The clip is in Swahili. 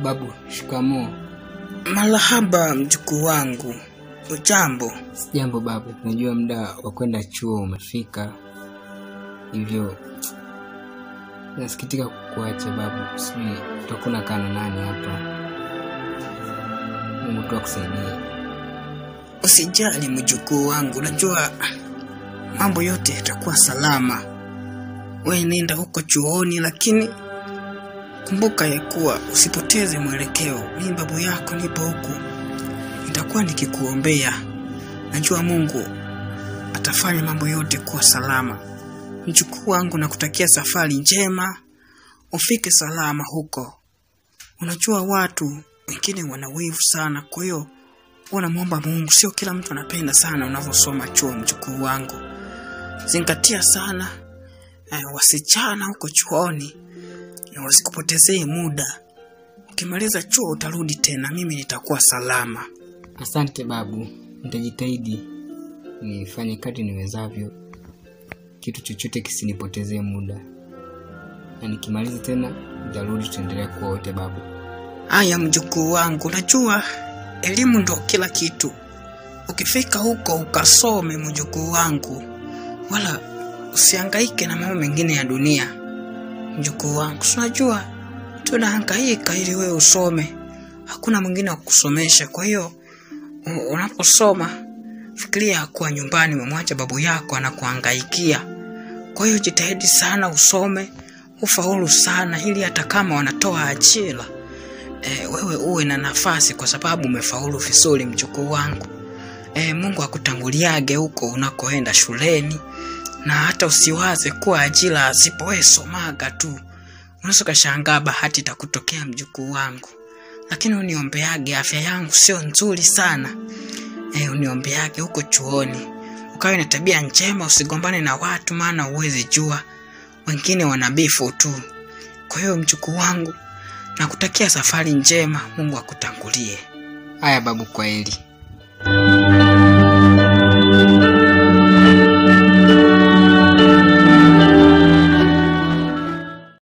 Babu, shikamoo. Marahaba mjukuu wangu, ujambo? Sijambo babu, najua muda wa kwenda chuo umefika, hivyo nasikitika kukuacha babu. Sijui utakuwa unakaa na nani hapa. Mungu tu akusaidie. Usijali mjukuu wangu, najua mambo yote yatakuwa salama. We nenda huko chuoni, lakini kumbuka ya kuwa usipoteze mwelekeo. Mimi babu yako nipo huku, nitakuwa nikikuombea. Najua Mungu atafanya mambo yote kuwa salama. Mjukuu wangu, nakutakia safari njema, ufike salama huko. Unajua watu wengine wana wivu sana, kwa hiyo unamwomba Mungu. Sio kila mtu anapenda sana unavyosoma chuo, mjukuu wangu. Zingatia sana eh, wasichana huko chuoni na wasikupotezee muda. Ukimaliza chuo utarudi tena, mimi nitakuwa salama. Asante babu, nitajitahidi nifanye kadri niwezavyo, kitu chochote kisinipotezee muda, na nikimaliza tena nitarudi, tutaendelea kuwa wote babu. Haya mjukuu wangu, najua elimu ndo kila kitu. Ukifika huko ukasome, mjukuu wangu, wala usihangaike na mambo mengine ya dunia. Mjukuu wangu, si unajua tunahangaika ili wewe usome, hakuna mwingine wa kusomesha. Kwa hiyo u- unaposoma fikiria kuwa nyumbani umemwacha babu yako anakuhangaikia. Kwa hiyo jitahidi sana usome, ufaulu sana, ili hata kama wanatoa ajira e, wewe uwe na nafasi kwa sababu umefaulu vizuri mjukuu wangu. E, Mungu akutanguliage huko unakoenda shuleni, na hata usiwaze kuwa ajira zipo, wewe somaga tu. Unaweza ukashangaa bahati itakutokea mjukuu wangu, lakini uniombeage, afya yangu sio nzuri sana. E, uniombeage huko chuoni, ukawe na tabia njema, usigombane na watu, maana huwezi jua wengine wanabifu tu. Kwa hiyo mjukuu wangu, nakutakia safari njema, Mungu akutangulie. Haya babu, kwa heri.